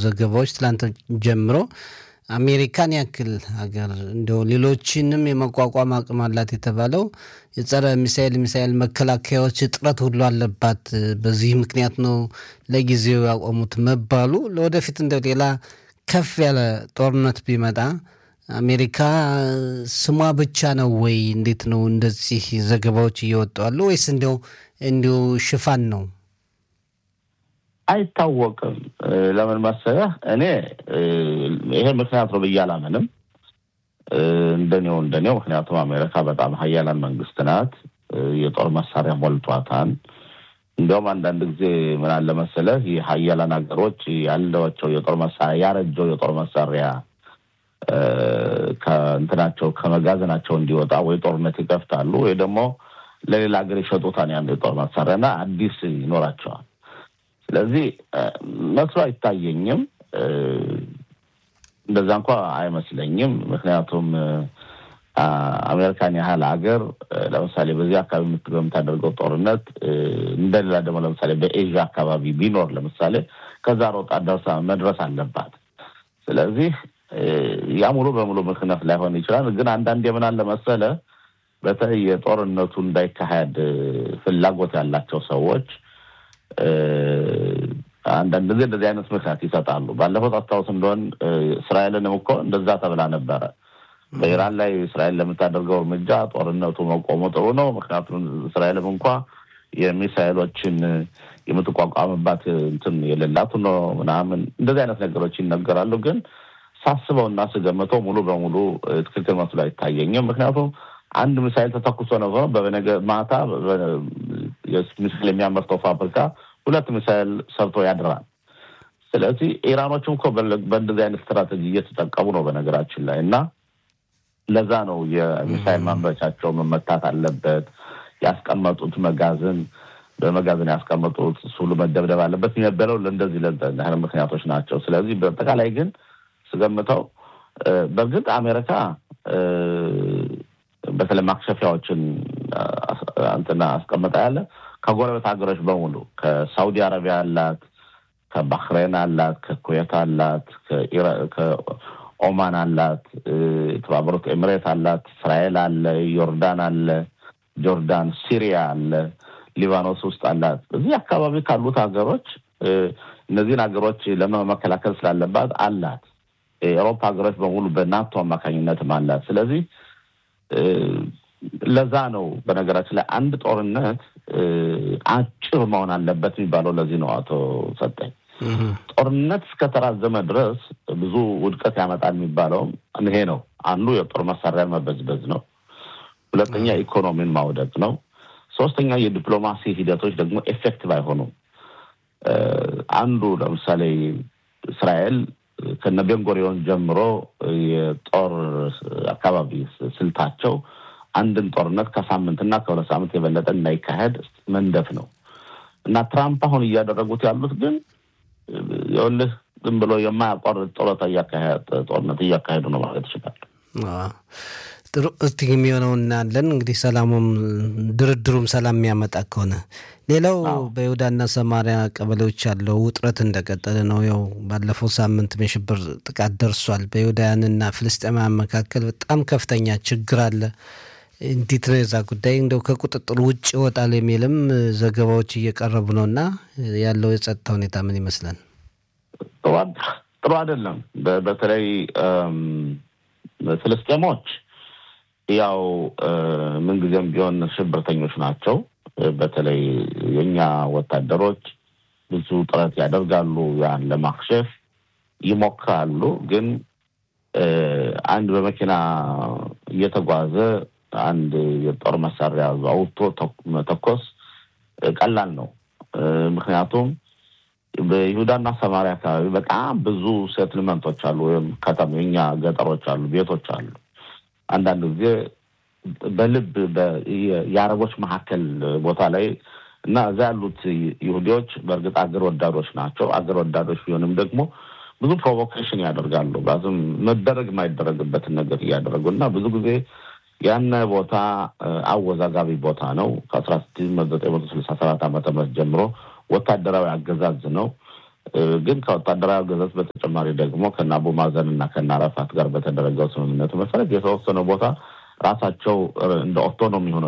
ዘገባዎች ትላንት ጀምሮ አሜሪካን ያክል ሀገር እንዲያው ሌሎችንም የመቋቋም አቅም አላት የተባለው የጸረ ሚሳኤል ሚሳኤል መከላከያዎች እጥረት ሁሉ አለባት። በዚህ ምክንያት ነው ለጊዜው ያቆሙት መባሉ ለወደፊት እንደ ሌላ ከፍ ያለ ጦርነት ቢመጣ አሜሪካ ስሟ ብቻ ነው ወይ? እንዴት ነው እንደዚህ ዘገባዎች እየወጡ አሉ ወይስ እንዲያው እንዲሁ ሽፋን ነው? አይታወቅም። ለምን መሰለህ እኔ ይሄ ምክንያት ነው ብዬ አላምንም። እንደኔው እንደኔው ምክንያቱም አሜሪካ በጣም ሀያላን መንግስት ናት። የጦር መሳሪያ ሞልቷታል። እንዲያውም አንዳንድ ጊዜ ምን አለ መሰለህ የሀያላን ሀገሮች ያለቸው የጦር መሳሪያ ያረጀው የጦር መሳሪያ ከእንትናቸው ከመጋዘናቸው እንዲወጣ ወይ ጦርነት ይከፍታሉ ወይ ደግሞ ለሌላ ሀገር ይሸጡታል ያን የጦር መሳሪያ እና አዲስ ይኖራቸዋል። ስለዚህ መስሎ አይታየኝም። እንደዛ እንኳ አይመስለኝም። ምክንያቱም አሜሪካን ያህል ሀገር ለምሳሌ በዚህ አካባቢ የምታደርገው ጦርነት እንደሌላ ደግሞ ለምሳሌ በኤዥያ አካባቢ ቢኖር ለምሳሌ ከዛ ሮጣ ደርሳ መድረስ አለባት። ስለዚህ ያ ሙሉ በሙሉ ምክንያት ላይሆን ይችላል። ግን አንዳንድ የምን አለ መሰለ በተለይ የጦርነቱ እንዳይካሄድ ፍላጎት ያላቸው ሰዎች አንዳንድ ጊዜ እንደዚህ አይነት ምክንያት ይሰጣሉ። ባለፈው ታስታውስ እንደሆን እስራኤልንም እኮ እንደዛ ተብላ ነበረ። በኢራን ላይ እስራኤል ለምታደርገው እርምጃ ጦርነቱ መቆሙ ጥሩ ነው። ምክንያቱም እስራኤልም እንኳ የሚሳኤሎችን የምትቋቋምባት እንትን የሌላቱ ነው ምናምን እንደዚህ አይነት ነገሮች ይነገራሉ። ግን ሳስበው እና ስገምተው ሙሉ በሙሉ ትክክል መስሎ አይታየኝም። ምክንያቱም አንድ ሚሳይል ተተኩሶ ነበር በነገ ማታ ሚሳይል የሚያመርተው ፋብሪካ ሁለት ሚሳይል ሰርቶ ያድራል። ስለዚህ ኢራኖችም እኮ በእንደዚህ አይነት ስትራቴጂ እየተጠቀሙ ነው በነገራችን ላይ እና ለዛ ነው የሚሳይል ማምረቻቸው መመታት አለበት። ያስቀመጡት መጋዘን በመጋዘን ያስቀመጡት ሱሉ መደብደብ አለበት የነበረው ለእንደዚህ ለህል ምክንያቶች ናቸው። ስለዚህ በአጠቃላይ ግን ስገምተው በእርግጥ አሜሪካ በተለይ ማክሸፊያዎችን እንትና አስቀምጣ ያለ ከጎረቤት ሀገሮች በሙሉ ከሳውዲ አረቢያ አላት፣ ከባህሬን አላት፣ ከኩዌት አላት፣ ከኦማን አላት፣ የተባበሩት ኤምሬት አላት፣ እስራኤል አለ፣ ዮርዳን አለ፣ ጆርዳን፣ ሲሪያ አለ፣ ሊባኖስ ውስጥ አላት። እዚህ አካባቢ ካሉት ሀገሮች እነዚህን ሀገሮች ለመከላከል ስላለባት አላት። የአውሮፓ ሀገሮች በሙሉ በናቶ አማካኝነትም አላት። ስለዚህ ለዛ ነው በነገራችን ላይ አንድ ጦርነት አጭር መሆን አለበት የሚባለው ለዚህ ነው። አቶ ሰጠኝ ጦርነት እስከተራዘመ ድረስ ብዙ ውድቀት ያመጣል የሚባለውም ይሄ ነው። አንዱ የጦር መሳሪያ መበዝበዝ ነው። ሁለተኛ ኢኮኖሚን ማውደቅ ነው። ሶስተኛ የዲፕሎማሲ ሂደቶች ደግሞ ኤፌክቲቭ አይሆኑም። አንዱ ለምሳሌ እስራኤል ከነ ቤንጎሪዮን ጀምሮ የጦር አካባቢ ስልታቸው አንድን ጦርነት ከሳምንትና ከሁለት ሳምንት የበለጠ እንዳይካሄድ መንደፍ ነው እና ትራምፕ አሁን እያደረጉት ያሉት ግን ይኸውልህ ዝም ብሎ የማያቋርጥ ጦርነት እያካሄዱ ነው ማለት ይችላል። ጥሩ እስቲ የሚሆነው እናያለን። እንግዲህ ሰላሙም ድርድሩም ሰላም የሚያመጣ ከሆነ ሌላው በይሁዳና ሰማሪያ ቀበሌዎች ያለው ውጥረት እንደቀጠለ ነው። ያው ባለፈው ሳምንት የሽብር ጥቃት ደርሷል። በይሁዳውያንና ፍልስጤማውያን መካከል በጣም ከፍተኛ ችግር አለ። እንዴት ነው የዛ ጉዳይ እንደው ከቁጥጥር ውጭ ይወጣል የሚልም ዘገባዎች እየቀረቡ ነው እና ያለው የጸጥታ ሁኔታ ምን ይመስላል? ጥሩ አይደለም። በተለይ ፍልስጤሞች ያው ምንጊዜም ቢሆን ሽብርተኞች ናቸው። በተለይ የእኛ ወታደሮች ብዙ ጥረት ያደርጋሉ፣ ያን ለማክሸፍ ይሞክራሉ። ግን አንድ በመኪና እየተጓዘ አንድ የጦር መሳሪያ አውጥቶ መተኮስ ቀላል ነው። ምክንያቱም በይሁዳና ሰማሪያ አካባቢ በጣም ብዙ ሴትልመንቶች አሉ፣ ወይም ከተማ የኛ ገጠሮች አሉ፣ ቤቶች አሉ። አንዳንድ ጊዜ በልብ የአረቦች መካከል ቦታ ላይ እና እዛ ያሉት ይሁዲዎች በእርግጥ አገር ወዳዶች ናቸው። አገር ወዳዶች ቢሆንም ደግሞ ብዙ ፕሮቮኬሽን ያደርጋሉ። ባዝም መደረግ የማይደረግበትን ነገር እያደረጉ እና ብዙ ጊዜ ያነ ቦታ አወዛጋቢ ቦታ ነው። ከአስራ ስድስት ዘጠኝ መቶ ስልሳ ሰባት ዓመተ ምህረት ጀምሮ ወታደራዊ አገዛዝ ነው። ግን ከወታደራዊ አገዛዝ በተጨማሪ ደግሞ ከነ አቡ ማዘን እና ከነ አረፋት ጋር በተደረገው ስምምነቱ መሰረት የተወሰነ ቦታ ራሳቸው እንደ ኦቶኖሚ ሆነው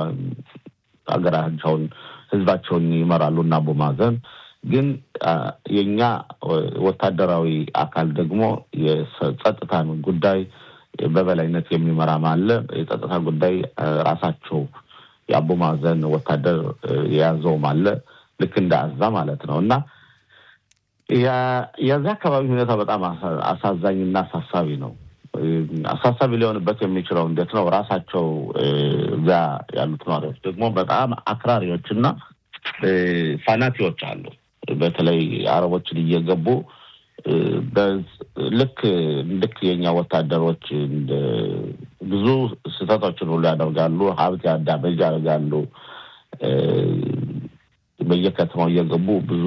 ሀገራቸውን ህዝባቸውን ይመራሉ እና አቡ ማዘን ግን የኛ ወታደራዊ አካል ደግሞ የጸጥታን ጉዳይ በበላይነት የሚመራም አለ። የጸጥታ ጉዳይ ራሳቸው የአቡ ማዘን ወታደር የያዘውም አለ። ልክ እንደ አዛ ማለት ነው እና የዚህ አካባቢ ሁኔታ በጣም አሳዛኝና አሳሳቢ ነው። አሳሳቢ ሊሆንበት የሚችለው እንዴት ነው? ራሳቸው እዚያ ያሉት ነዋሪዎች ደግሞ በጣም አክራሪዎች እና ፋናቲዎች አሉ። በተለይ አረቦችን እየገቡ ልክ ልክ የኛ ወታደሮች ብዙ ስህተቶችን ሁሉ ያደርጋሉ። ሀብት ያዳመጅ ያደርጋሉ። በየከተማው እየገቡ ብዙ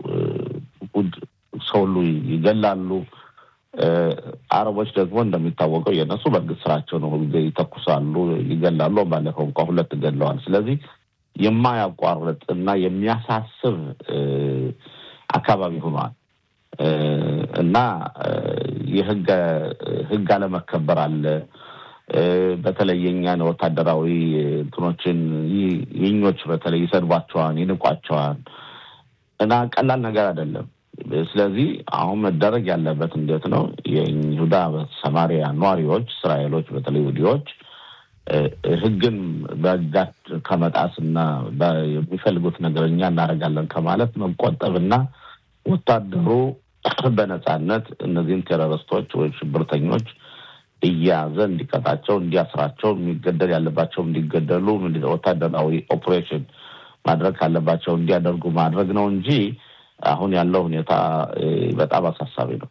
ሰው ሁሉ ይገላሉ። አረቦች ደግሞ እንደሚታወቀው የእነሱ በእርግጥ ስራቸው ነው። ጊዜ ይተኩሳሉ፣ ይገላሉ። ባለፈው እንኳ ሁለት ገለዋል። ስለዚህ የማያቋርጥ እና የሚያሳስብ አካባቢ ሆኗል እና የህግ ህግ አለመከበር አለ። በተለይ የኛን ወታደራዊ እንትኖችን የኞች በተለይ ይሰድቧቸዋል፣ ይንቋቸዋል እና ቀላል ነገር አይደለም። ስለዚህ አሁን መደረግ ያለበት እንዴት ነው? የይሁዳ ሰማሪያ ነዋሪዎች እስራኤሎች፣ በተለይ ይሁዲዎች ህግን በእጃት ከመጣስ እና የሚፈልጉት ነገር እኛ እናደርጋለን ከማለት መቆጠብና ወታደሩ በነጻነት እነዚህን ቴሮሪስቶች ወይም ሽብርተኞች እያያዘ እንዲቀጣቸው፣ እንዲያስራቸው፣ የሚገደል ያለባቸው እንዲገደሉ፣ ወታደራዊ ኦፕሬሽን ማድረግ ካለባቸው እንዲያደርጉ ማድረግ ነው እንጂ አሁን ያለው ሁኔታ በጣም አሳሳቢ ነው።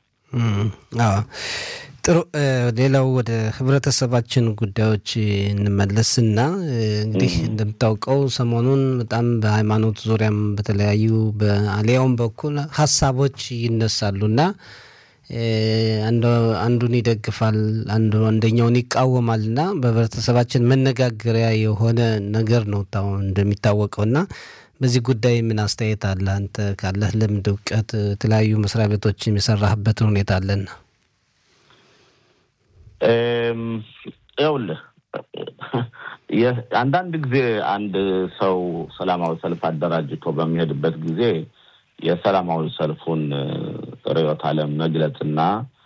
ጥሩ። ሌላው ወደ ህብረተሰባችን ጉዳዮች እንመለስና እንግዲህ እንደምታውቀው ሰሞኑን በጣም በሃይማኖት ዙሪያም በተለያዩ በአሊያውም በኩል ሀሳቦች ይነሳሉና አንዱን ይደግፋል፣ አንዱ አንደኛውን ይቃወማል እና በህብረተሰባችን መነጋገሪያ የሆነ ነገር ነው እንደሚታወቀው እና በዚህ ጉዳይ ምን አስተያየት አለ? አንተ ካለህ ልምድ እውቀት፣ የተለያዩ መስሪያ ቤቶች የሰራህበትን ሁኔታ አለና ይኸውልህ አንዳንድ ጊዜ አንድ ሰው ሰላማዊ ሰልፍ አደራጅቶ በሚሄድበት ጊዜ የሰላማዊ ሰልፉን ርዕዮተ ዓለም መግለጽና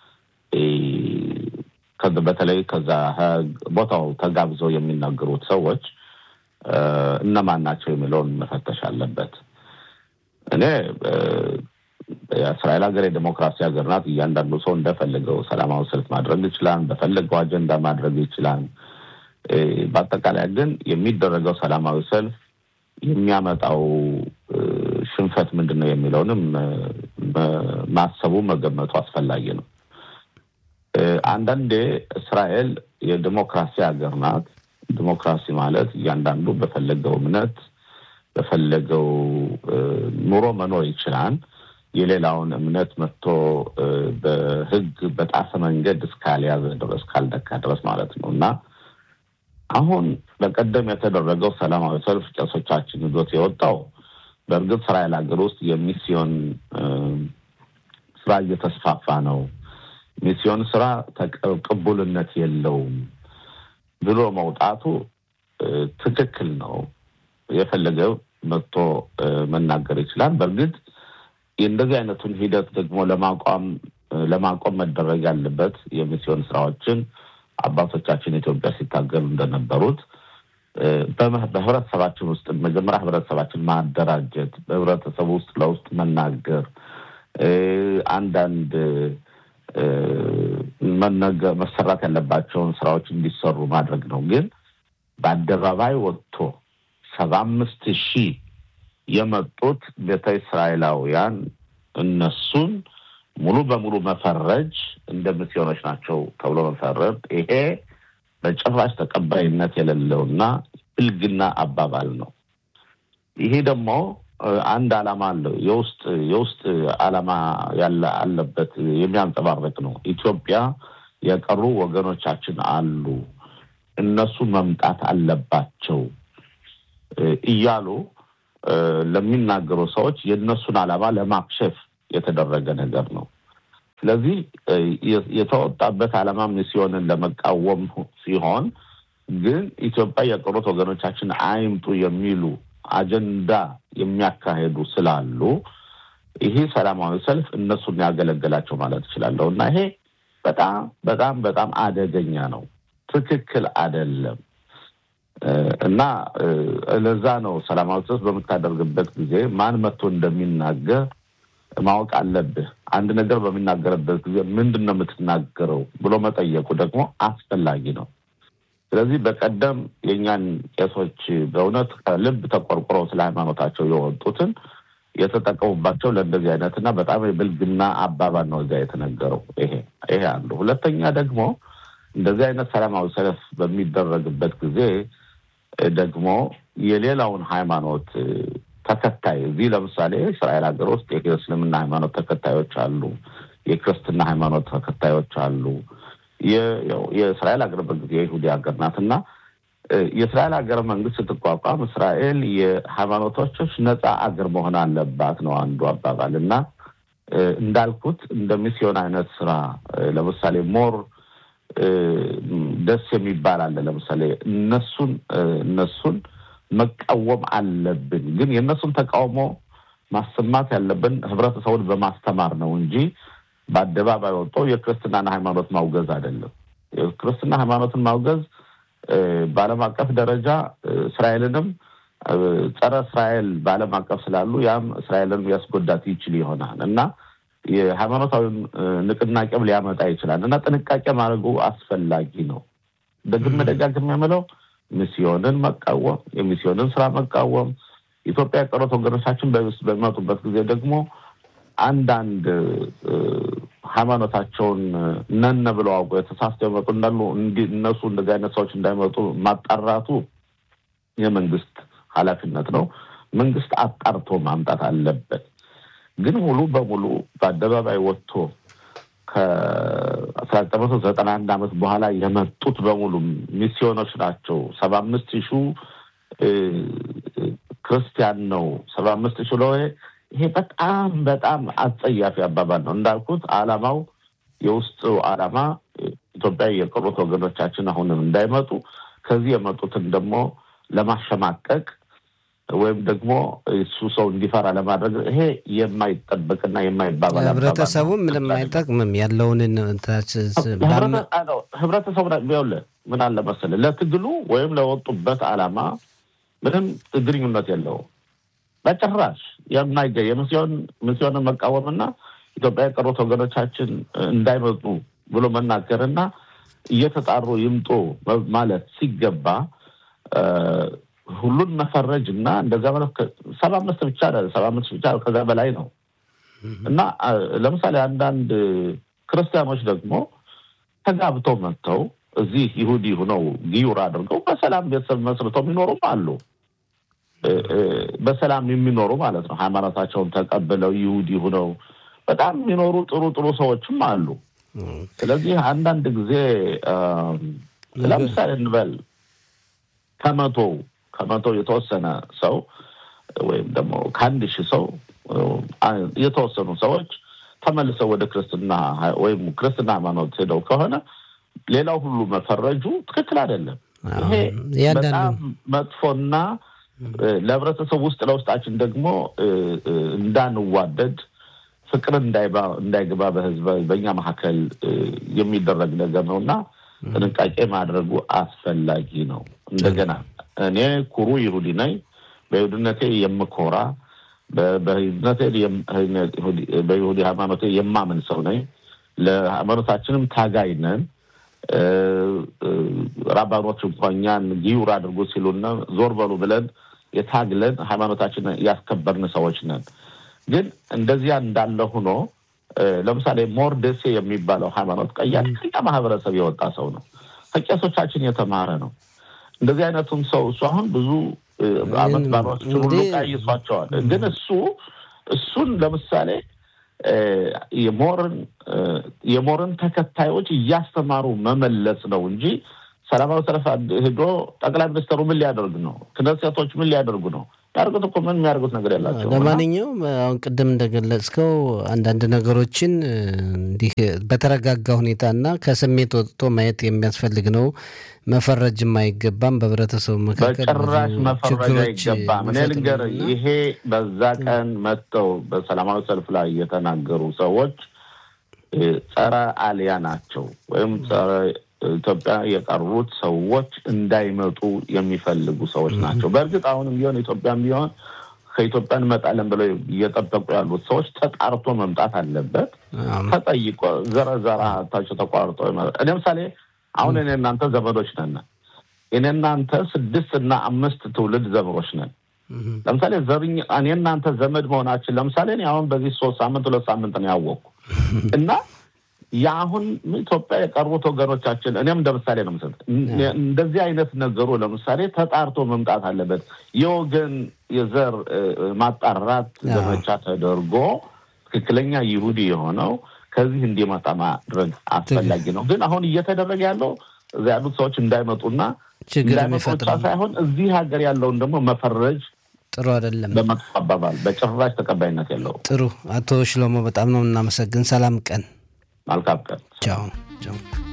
በተለይ ከዛ ቦታው ተጋብዘው የሚናገሩት ሰዎች እነማን ናቸው የሚለውን መፈተሽ አለበት። እኔ የእስራኤል ሀገር የዴሞክራሲ ሀገር ናት። እያንዳንዱ ሰው እንደፈለገው ሰላማዊ ሰልፍ ማድረግ ይችላል። በፈለገው አጀንዳ ማድረግ ይችላል። በአጠቃላይ ግን የሚደረገው ሰላማዊ ሰልፍ የሚያመጣው ሽንፈት ምንድን ነው የሚለውንም ማሰቡ መገመቱ አስፈላጊ ነው። አንዳንዴ እስራኤል የዲሞክራሲ ሀገር ናት። ዲሞክራሲ ማለት እያንዳንዱ በፈለገው እምነት በፈለገው ኑሮ መኖር ይችላል። የሌላውን እምነት መጥቶ በሕግ በጣሰ መንገድ እስካልያዘ ድረስ ካልደካ ድረስ ማለት ነው እና አሁን በቀደም የተደረገው ሰላማዊ ሰልፍ ቄሶቻችን ይዞት የወጣው በእርግጥ እስራኤል ሀገር ውስጥ የሚስዮን ስራ እየተስፋፋ ነው። ሚስዮን ስራ ቅቡልነት የለውም ብሎ መውጣቱ ትክክል ነው። የፈለገው መጥቶ መናገር ይችላል። በእርግጥ እንደዚህ አይነቱን ሂደት ደግሞ ለማቋም ለማቆም መደረግ ያለበት የሚስዮን ስራዎችን አባቶቻችን ኢትዮጵያ ሲታገሉ እንደነበሩት በህብረተሰባችን ውስጥ መጀመሪያ ህብረተሰባችን ማደራጀት፣ በህብረተሰቡ ውስጥ ለውስጥ መናገር፣ አንዳንድ መሰራት ያለባቸውን ስራዎች እንዲሰሩ ማድረግ ነው። ግን በአደባባይ ወጥቶ ሰባ አምስት ሺህ የመጡት ቤተ እስራኤላውያን እነሱን ሙሉ በሙሉ መፈረጅ እንደ ሚስዮኖች ናቸው ተብሎ መፈረድ ይሄ በጭራሽ ተቀባይነት የሌለውና ብልግና አባባል ነው። ይሄ ደግሞ አንድ ዓላማ አለው። የውስጥ የውስጥ ዓላማ ያለ አለበት የሚያንጸባርቅ ነው። ኢትዮጵያ የቀሩ ወገኖቻችን አሉ፣ እነሱ መምጣት አለባቸው እያሉ ለሚናገሩ ሰዎች የእነሱን ዓላማ ለማክሸፍ የተደረገ ነገር ነው። ስለዚህ የተወጣበት ዓላማ ሚስዮንን ለመቃወም ሲሆን ግን ኢትዮጵያ የቀሩት ወገኖቻችን አይምጡ የሚሉ አጀንዳ የሚያካሄዱ ስላሉ ይሄ ሰላማዊ ሰልፍ እነሱን ያገለገላቸው ማለት እችላለሁ እና ይሄ በጣም በጣም በጣም አደገኛ ነው። ትክክል አይደለም እና ለዛ ነው ሰላማዊ ሰልፍ በምታደርግበት ጊዜ ማን መጥቶ እንደሚናገር ማወቅ አለብህ። አንድ ነገር በሚናገርበት ጊዜ ምንድን ነው የምትናገረው ብሎ መጠየቁ ደግሞ አስፈላጊ ነው። ስለዚህ በቀደም የእኛን ቄሶች በእውነት ከልብ ተቆርቁረው ስለ ሃይማኖታቸው የወጡትን የተጠቀሙባቸው ለእንደዚህ አይነት እና በጣም የብልግና አባባል ነው እዚያ የተነገረው። ይሄ ይሄ አንዱ። ሁለተኛ ደግሞ እንደዚህ አይነት ሰላማዊ ሰልፍ በሚደረግበት ጊዜ ደግሞ የሌላውን ሃይማኖት ተከታይ እዚህ ለምሳሌ እስራኤል ሀገር ውስጥ የእስልምና ሃይማኖት ተከታዮች አሉ፣ የክርስትና ሃይማኖት ተከታዮች አሉ። የእስራኤል ሀገር በጊዜ የይሁዲ ሀገር ናት እና የእስራኤል ሀገር መንግስት ስትቋቋም እስራኤል የሃይማኖቶች ነፃ አገር መሆን አለባት ነው አንዱ አባባል እና እንዳልኩት እንደ ሚስዮን አይነት ስራ ለምሳሌ ሞር ደስ የሚባል አለ። ለምሳሌ እነሱን እነሱን መቃወም አለብን፣ ግን የእነሱን ተቃውሞ ማሰማት ያለብን ህብረተሰቡን በማስተማር ነው እንጂ በአደባባይ ወጥቶ የክርስትናን ሃይማኖት ማውገዝ አይደለም። የክርስትና ሃይማኖትን ማውገዝ በዓለም አቀፍ ደረጃ እስራኤልንም ጸረ እስራኤል በዓለም አቀፍ ስላሉ ያም እስራኤልንም ያስጎዳት ይችል ይሆናል እና የሃይማኖታዊ ንቅናቄም ሊያመጣ ይችላል እና ጥንቃቄ ማድረጉ አስፈላጊ ነው። ደግሜ ደጋግሜ የምለው ሚስዮንን መቃወም፣ የሚስዮንን ስራ መቃወም ኢትዮጵያ የቀሩት ወገኖቻችን በሚመጡበት ጊዜ ደግሞ አንዳንድ ሃይማኖታቸውን ነን ብለው አውቆ የተሳስተው የመጡ እንዳሉ እነሱ እንደዚህ አይነት ሰዎች እንዳይመጡ ማጣራቱ የመንግስት ኃላፊነት ነው። መንግስት አጣርቶ ማምጣት አለበት። ግን ሙሉ በሙሉ በአደባባይ ወጥቶ ከአስራ ዘጠኝ መቶ ዘጠና አንድ ዓመት በኋላ የመጡት በሙሉ ሚስዮኖች ናቸው። ሰባ አምስት ሺሁ ክርስቲያን ነው። ሰባ አምስት ሺ ለ ይሄ በጣም በጣም አጸያፊ አባባል ነው። እንዳልኩት አላማው የውስጡ አላማ ኢትዮጵያ የቀሩት ወገኖቻችን አሁንም እንዳይመጡ ከዚህ የመጡትን ደግሞ ለማሸማቀቅ ወይም ደግሞ እሱ ሰው እንዲፈራ ለማድረግ ይሄ የማይጠበቅና የማይባባል ህብረተሰቡ ምንም አይጠቅምም። ያለውን ህብረተሰቡ ቢሆን ምን አለ መሰለህ ለትግሉ ወይም ለወጡበት አላማ ምንም ግንኙነት የለውም በጭራሽ የማይገኝ የሚስዮን ሚስዮንን መቃወምና ኢትዮጵያ የቀሩት ወገኖቻችን እንዳይመጡ ብሎ መናገርና እየተጣሩ ይምጡ ማለት ሲገባ ሁሉን መፈረጅ እና እንደዛ ማለት ሰባ አምስት ብቻ ሰባ አምስት ብቻ ከዛ በላይ ነው እና ለምሳሌ አንዳንድ ክርስቲያኖች ደግሞ ተጋብተው መጥተው እዚህ ይሁዲ ሁነው ጊዩር አድርገው በሰላም ቤተሰብ መስርተው የሚኖሩም አሉ። በሰላም የሚኖሩ ማለት ነው። ሃይማኖታቸውን ተቀብለው ይሁዲ ሁነው በጣም የሚኖሩ ጥሩ ጥሩ ሰዎችም አሉ። ስለዚህ አንዳንድ ጊዜ ለምሳሌ እንበል ከመቶ ከመቶ የተወሰነ ሰው ወይም ደግሞ ከአንድ ሺህ ሰው የተወሰኑ ሰዎች ተመልሰው ወደ ክርስትና ወይም ክርስትና ሃይማኖት ሄደው ከሆነ ሌላው ሁሉ መፈረጁ ትክክል አይደለም። ይሄ በጣም መጥፎና ለህብረተሰቡ ውስጥ ለውስጣችን ደግሞ እንዳንዋደድ ፍቅር እንዳይገባ በህዝብ በእኛ መካከል የሚደረግ ነገር ነው እና ጥንቃቄ ማድረጉ አስፈላጊ ነው። እንደገና እኔ ኩሩ ይሁዲ ነኝ። በይሁድነቴ የምኮራ በይሁዲ ሃይማኖቴ የማምን ሰው ነኝ። ለሃይማኖታችንም ታጋይ ነን። ራባኖች እንኳ እኛን ጊዩር አድርጎ ሲሉና ዞር በሉ ብለን የታግለን ሃይማኖታችን ያስከበርን ሰዎች ነን። ግን እንደዚያ እንዳለ ሆኖ ለምሳሌ ሞርደሴ የሚባለው ሃይማኖት ቀያሽ ከኛ ማህበረሰብ የወጣ ሰው ነው። ከቄሶቻችን የተማረ ነው። እንደዚህ አይነቱም ሰው እሱ አሁን ብዙ አመት ባሮችን ሁሉ ቀይሷቸዋል። ግን እሱ እሱን ለምሳሌ የሞርን የሞርን ተከታዮች እያስተማሩ መመለስ ነው እንጂ ሰላማዊ ሰልፍ ሄዶ ጠቅላይ ሚኒስትሩ ምን ሊያደርግ ነው? ክነሴቶች ምን ሊያደርጉ ነው? ያርጉት እኮ ምን የሚያደርጉት ነገር ያላቸው። ለማንኛውም አሁን ቅድም እንደገለጽከው አንዳንድ ነገሮችን እንዲህ በተረጋጋ ሁኔታና ከስሜት ወጥቶ ማየት የሚያስፈልግ ነው። መፈረጅም አይገባም። በህብረተሰቡ መካከል በጭራሽ መፈረጅ አይገባም። እኔ ልንገርህ፣ ይሄ በዛ ቀን መጥተው በሰላማዊ ሰልፍ ላይ የተናገሩ ሰዎች ጸረ አልያ ናቸው ወይም ጸረ ኢትዮጵያ የቀሩት ሰዎች እንዳይመጡ የሚፈልጉ ሰዎች ናቸው። በእርግጥ አሁንም ቢሆን ኢትዮጵያም ቢሆን ከኢትዮጵያ እንመጣለን ብለው እየጠበቁ ያሉት ሰዎች ተጣርቶ መምጣት አለበት። ተጠይቆ ዘረዘራታቸው ተቋርጦ እኔ ምሳሌ አሁን እኔ እናንተ ዘመዶች ነን። እኔ እናንተ ስድስት እና አምስት ትውልድ ዘመዶች ነን። ለምሳሌ ዘርኝ እኔ እናንተ ዘመድ መሆናችን ለምሳሌ እኔ አሁን በዚህ ሶስት ሳምንት ሁለት ሳምንት ነው ያወቅኩ እና የአሁን ኢትዮጵያ የቀሩት ወገኖቻችን እኔም እንደ ምሳሌ ነው ምስል እንደዚህ አይነት ነገሩ ለምሳሌ ተጣርቶ መምጣት አለበት። የወገን የዘር ማጣራት ዘመቻ ተደርጎ ትክክለኛ ይሁዲ የሆነው ከዚህ እንዲመጣ ማድረግ አስፈላጊ ነው። ግን አሁን እየተደረገ ያለው እዚ ያሉት ሰዎች እንዳይመጡና እንዳይመጡ ብቻ ሳይሆን እዚህ ሀገር ያለውን ደግሞ መፈረጅ ጥሩ አይደለም። በመጥፎ አባባል በጭራሽ ተቀባይነት የለውም። ጥሩ አቶ ሽሎሞ በጣም ነው እናመሰግን። ሰላም ቀን። መልካም ቀን። ቻው ቻው።